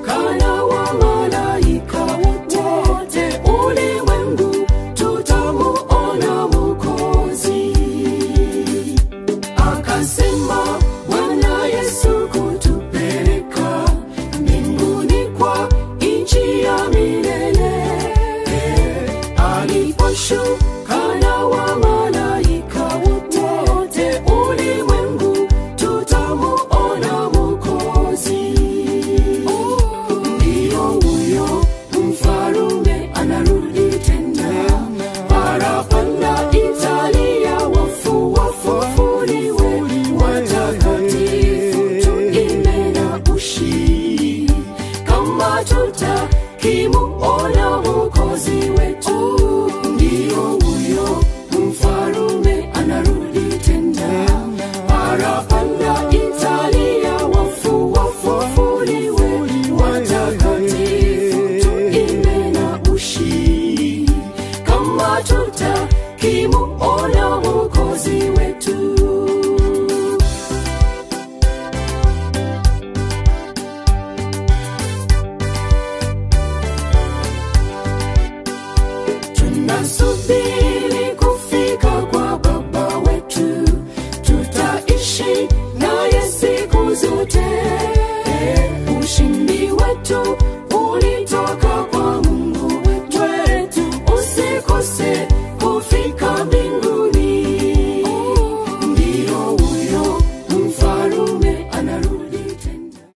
kana wa malaika wote ulimwengu tutamuona Mwokozi. Akasema Bwana Yesu kutupeleka mbinguni kwa nchi ya milele. Aliposhuka na wa malaika wote ulimwengu tutamuona Mwokozi. Ndiyo huyo mfalume anarudi tena, parapanda Italia, wafu wafufuliwe, watakatifu tuimbe na ushindi, kama tutakimuona Mwokozi wetu. Ndiyo huyo mfalume anarudi tena, parapanda Italia, wafu wafufuliwe, watakatifu tuimbe na ushindi, kama tutakimuona Mwokozi wetu. tunasubiri kufika kwa baba wetu tutaishi naye siku zote ushindi wetu